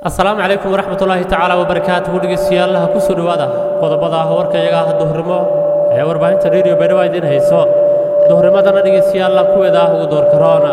asalaamu calaykum waraxmat ullaahi tacaala wabarakaatuhu dhegeystayaal ha ku soo dhowaada qodobada warkayaga duhurnimo ee warbaahinta radio baydhaba idiin hayso duhurnimadana dhegeystayaal kuweeda ugu door karoona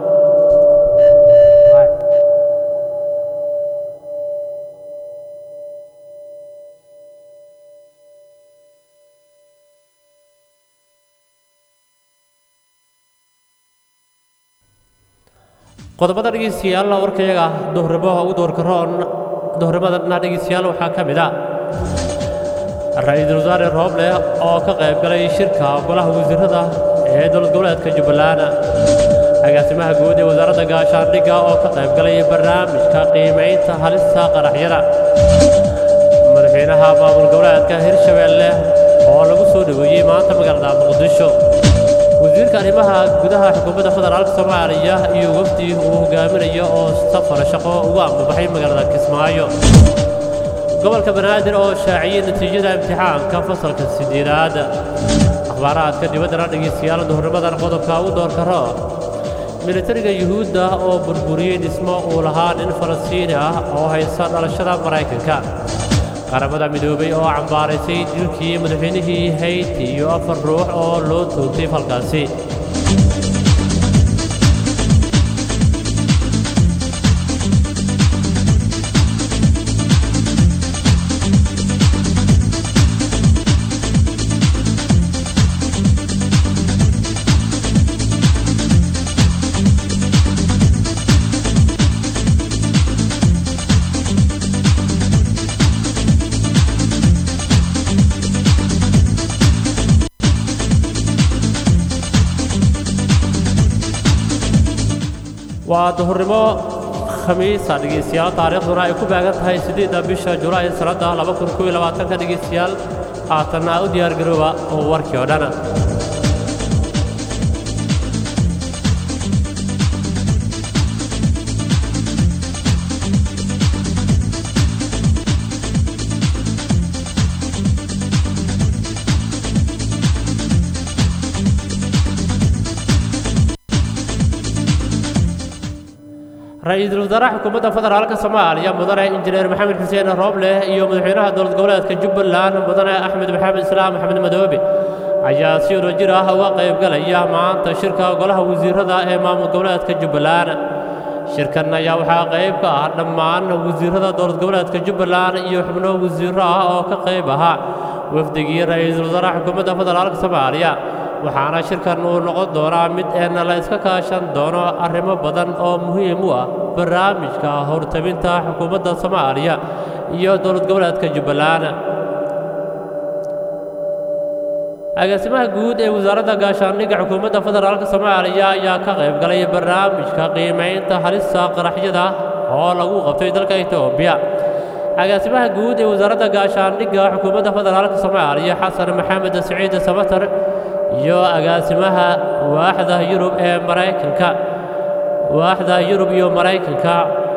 qodobada dhegeystayaal warkayaga duhurnimo ugu door karoon duhurnimadana dhegeystayaal waxaa ka mid a ra-iisul wasaare rooble oo ka qayb galay shirka golaha wasiirada ee dowlad goboleedka jubbaland agaasimaha guud ee wasaaradda gaashaandhigga oo ka qayb galay barnaamijka qiimaynta halista qaraxyada madaxweynaha maamul goboleedka hirshabeelle oo lagu soo dhoweeyey maanta magaalada muqdisho wasiirka arrimaha gudaha xukuumadda federaalka soomaaliya iyo wafdi uu hogaaminayo oo safar shaqo ugu ambabaxay magaalada kismaayo gobolka banaadir oo shaaciyey natiijada imtixaanka fasalka sideedaad akhbaaraadka dibaddana dhegeystayaal duhurnimadan qodobka u door karo militariga yuhuudda oo burburiyey dhismo uu lahaa nin falastiini ah oo haysta dhalashada maraykanka qaramada midoobay oo cambaaraysay dilkii madaxweynihii hayti iyo afar ruux oo loo toogtay falkaasi waa duhurnimo khamiisa dhegeystayaal taariikhduna ay ku baagan tahay siddeedda bisha julaay sannadda laba kun kow iyo labaatanka dhegeystayaal haatanna u diyaargarooba oo warkii oo dhan ra-iisul wasaaraha xukuumadda federaalka soomaaliya mudane injineer maxamed xuseen rooble iyo madaxweynaha dowlad goboleedka jubbaland mudane axmed maxamed islaam maxamed madoobe ayaa si wadajir ah uga qayb galaya maanta shirka golaha wasiirada ee maamul goboleedka jubbaland shirkan ayaa waxaa qayb ka ah dhammaan wasiirada dowlad goboleedka jubbaland iyo xubno wasiiro ah oo ka qayb ahaa wafdigii ra-iisul wasaaraha xukuumadda federaalka soomaaliya waxaana shirkan uu noqon doonaa mid een la iska kaashan doono arrimo badan oo muhiim u ah barnaamijka hortabinta xukuumadda soomaaliya iyo dowlad goboleedka jubbaland agaasimaha guud ee wasaaradda gaashaandhigga xukuumadda federaalka soomaaliya ayaa ka qayb galay barnaamijka qiimaynta halista qaraxyada oo lagu qabtay dalka etoobiya agaasimaha guud ee wasaaradda gaashaandhigga xukuumadda federaalka soomaaliya xasan maxamed siciid samatar iyo agaasimaha waaxda yurub ee maraykanka waaxda yurub iyo maraykanka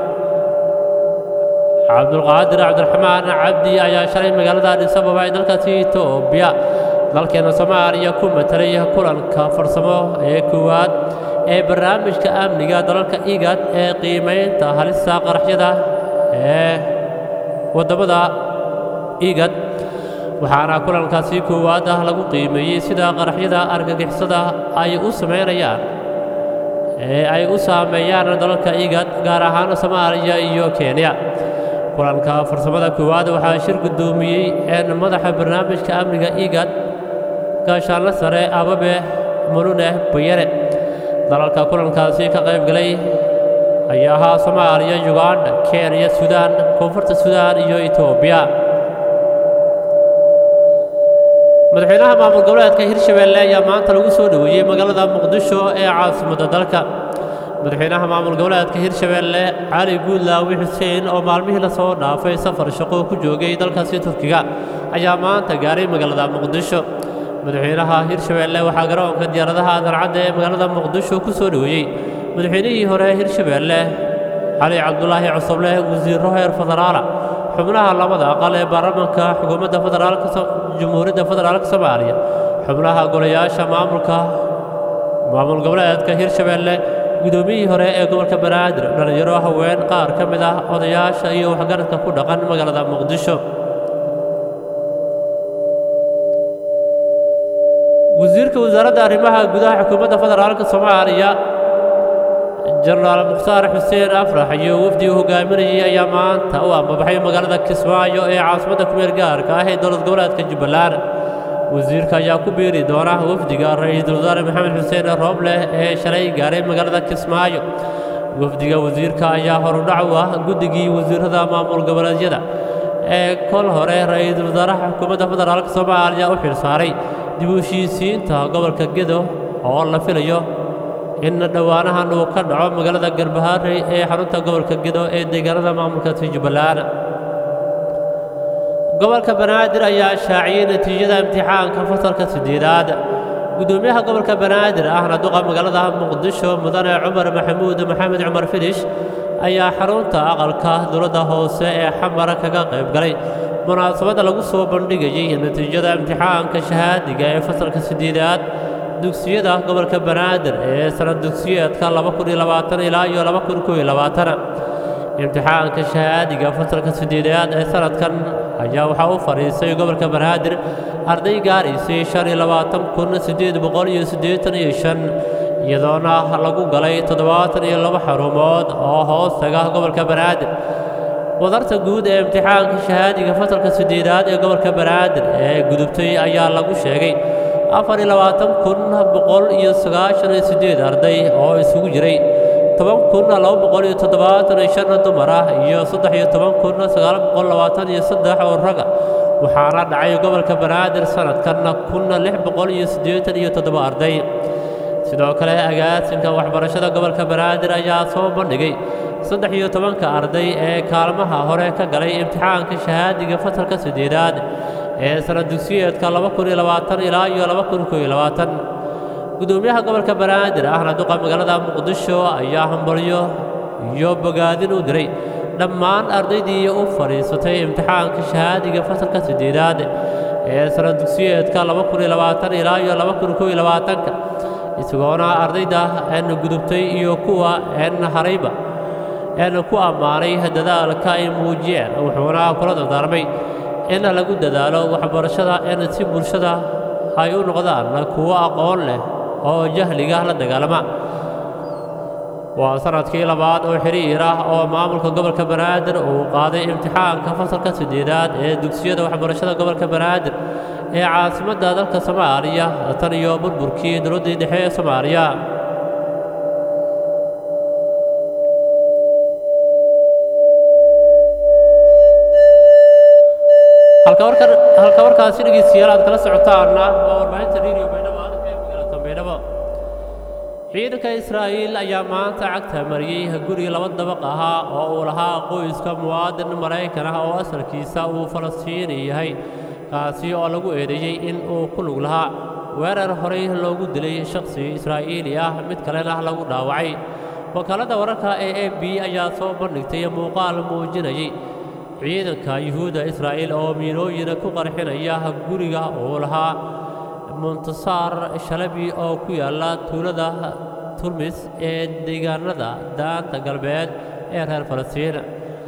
cabdulqaadir cabdiraxmaan cabdi ayaa shalay magaalada adis ababa ee dalkaasi etoobiya dalkeena soomaaliya ku matalay kulanka farsamo ee koowaad ee barnaamijka amniga dalalka igad ee qiimaynta halista qaraxyada ee waddamada igad waxaana kulankaasi koowaad ah lagu qiimeeyey sida qaraxyada argagixisada ay u samaynayaan ee ay u saameeyaan dalalka igad gaar ahaan soomaaliya iyo kenya kulanka farsamada koowaad waxaa shir guddoomiyey een madaxa barnaamijka amniga igad gaashaanla sare ababe mulune bayane dalalka kulankaasi ka qayb galay ayaa ahaa soomaaliya yuganda kenya suudaan koonfurta suudaan iyo etoobiya madaxweynaha maamul goboleedka hirshabeelle ayaa maanta lagu soo dhoweeyey magaalada muqdisho ee caasimadda dalka madaxweynaha maamul goboleedka hirshabeelle cali guudlaawi xuseen oo maalmihii lasoo dhaafay safar shaqo ku joogay dalkaasi turkiga ayaa maanta gaaray magaalada muqdisho madaxweynaha hirshabeelle waxaa garoonka diyaaradaha dancadda ee magaalada muqdisho ku soo dhoweeyey madaxweynihii hore hirshabeelle cali cabdulaahi cusuble wasiiro heer federaala xubnaha labada aqal ee baarlamaanka xukuumadda federaalka jumhuuriyadda federaalka soomaaliya xubnaha golayaasha maamulka maamul goboleedka hirshabeelle gudoomiyihii hore ee gobolka banaadir dhallinyaro haween qaar ka mid ah odayaasha iyo waxgaradka ku dhaqan magaalada muqdisho wasiirka wasaaradda arrimaha gudaha xukuumadda federaalka soomaaliya jenaraal mukhtaar xuseen afrax iyo wafdii hogaaminayay ayaa maanta u ambabaxay magaalada kismaayo ee caasimadda kumeel gaarka ah ee dowlad goboleedka jubbaland wasiirka ayaa ku biiri doona wafdiga ra-iisul wasaare maxamed xuseen roobleh ee shalay gaaray magaalada kismaayo wafdiga wasiirka ayaa horudhac u ah guddigii wasiirada maamul goboleedyada ee kol hore ra-iisul wasaaraha xukuumadda federaalka soomaaliya u xilsaaray dib u heshiisiinta gobolka gedo oo la filayo in dhowaanahan uu ka dhaco magaalada garbaharey ee xarunta gobolka gedo ee deegaanada maamulkaasi jubbaland gobolka banaadir ayaa shaaciyey natiijada imtixaanka fasalka siddeedaad gudoomiyaha gobolka banaadir ahna duqa magaalada muqdisho mudane cumar maxamuud maxamed cumar filish ayaa xarunta aqalka dowladda hoose ee xamar kaga qayb galay munaasabadda lagu soo bandhigayey natiijada imtixaanka shahaadiga ee fasalka siddeedaad dugsiyada gobolka banaadir ee sanad dugsiyeedka ilaa iyo imtixaanka shahaadiga fasalka siddeedaad ee sanadkan ayaa waxaa u fadhiisay gobolka banaadir arday gaaraysay shan iyo labaatan kun siddeed boqol iyo siddeetan iyo shan iyadoona lagu galay toddobaatan iyo laba xarumood oo hoos taga gobolka banaadir wadarta guud ee imtixaanka shahaadiga fasalka siddeedaad ee gobolka banaadir ee gudubtay ayaa lagu sheegay afar iyo labaatan kun boqol iyo sagaashan iyo siddeed arday oo isugu jiray toban kun laba boqol iyo toddobaatan iyo shan dumar ah iyo saddex iyo toban kun sagaal boqol labaatan iyo saddex oo raga waxaana dhacay gobolka banaadir sanadkan kun lix boqol iyo siddeetan iyo toddoba arday sidoo kale agaasinka waxbarashada gobolka banaadir ayaa soo bandhigay saddex iyo tobanka arday ee kaalmaha hore ka galay imtixaanka shahaadiga fasalka siddeedaad ee sanad dugsiyeedka ilaa iyo gudoomiyaha gobolka banaadir ahna duqa magaalada muqdisho ayaa hambalyo iyo bogaadin u diray dhammaan ardaydii u fadhiisatay imtixaanka shahaadiga fasalka siddeedaad ee sanad dugsiyeedka ilaa iyo isagoona ardayda een gudubtay iyo kuwa een harayba een ku ammaanay dadaalka ay muujiyeen wuxuuna kula dardaarmay in lagu dadaalo waxbarashada in si bulshada ay u noqdaan kuwo aqoon leh oo jahliga la dagaalama waa sanadkii labaad oo xiriir ah oo maamulka gobolka banaadir uu qaaday imtixaanka fasalka siddeedaad ee dugsiyada waxbarashada gobolka banaadir ee caasimadda dalka soomaaliya tan iyo burburkii dowladdii dhexe ee soomaaliya halka warkaasi dhegeystayaal aad kala socotaana waa warbaahinta radio baydhabo ee magaalada baydhabo ciidanka israa'iil ayaa maanta cagta mariyey guri laba dabaq ahaa oo uu lahaa qoyska muwaadin maraykan ah oo asalkiisa uu falastiini yahay kaasi oo lagu eedeeyey in uu ku lug lahaa weerar horey loogu dilay shakhsi israa'iili ah mid kalena lagu dhaawacay wakaaladda wararka ee a b ayaa soo bandhigtay muuqaal muujinayay ciidanka yuhuudda israa'iil oo miinooyin ku qarxinaya guriga uu lahaa muntasaar shalabi oo ku yaalla tuulada turmis ee deegaanada daanta galbeed ee reer falastiin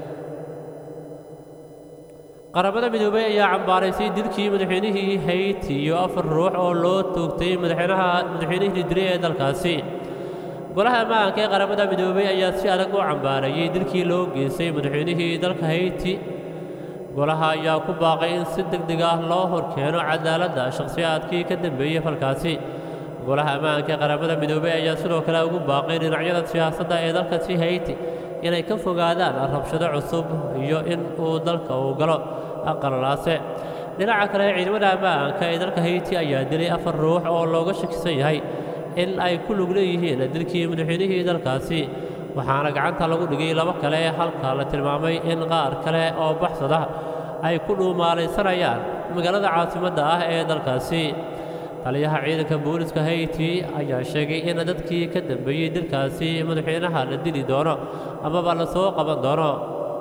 qaramada midoobey ayaa cambaaraysay dilkii madaxweynihii hayti iyo afar ruux oo loo toogtay madaxweynaha madaxweynihii dilay ee dalkaasi golaha ammaanka ee qaramada midoobey ayaa si adag u cambaareeyey dilkii loo geystay madaxweynihii dalka hayti golaha ayaa ku baaqay in si deg deg ah loo horkeeno cadaaladda shakhsiyaadkii ka dambeeyey falkaasi golaha ammaanka ee qaramada midoobey ayaa sidoo kale ugu baaqay dhinacyada siyaasadda ee dalkasi hayti inay ka fogaadaan rabshado cusub iyo in uu dalka uu galo aqalalaase dhinaca kale ciidamada ammaanka ee dalka hayti ayaa dilay afar ruux oo looga shakisan yahay in ay ku lug leeyihiin dilkii madaxweynihii dalkaasi waxaana gacanta lagu dhigay laba kale halka la tilmaamay in qaar kale oo baxsada ay ku dhuumaalaysanayaan magaalada caasimadda ah ee dalkaasi taliyaha ciidanka booliska hayti ayaa sheegay in dadkii ka dambeeyey dilkaasi madaxweynaha la dili doono amaba la soo qaban doono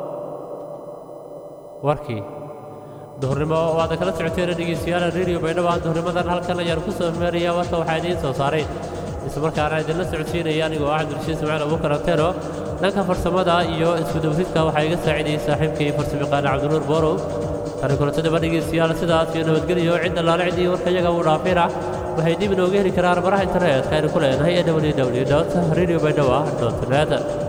warkii duhurnimo waad kala socoteen dhegeystayaal radio baydhabo duhurnimadan halkan ayaan ku soo meeraya warka waxaa idiin soo saaray islamarkaana idinla socodsiinaya anigoo ah cabdirashiid ismaaciil abuukar anteno dhanka farsamada iyo isku dawridka waxaa iga saacidayay saaxiibkii farsamayaqaana cabdinuur boorow tani kulantada dhegeystayaal sidaas iyo nabadgelyo cidda laala ciddii warka iyaga uu dhaafina waxay dib inooga heli karaan baraha internetka aynu ku leenahay ee www radio baydhawa net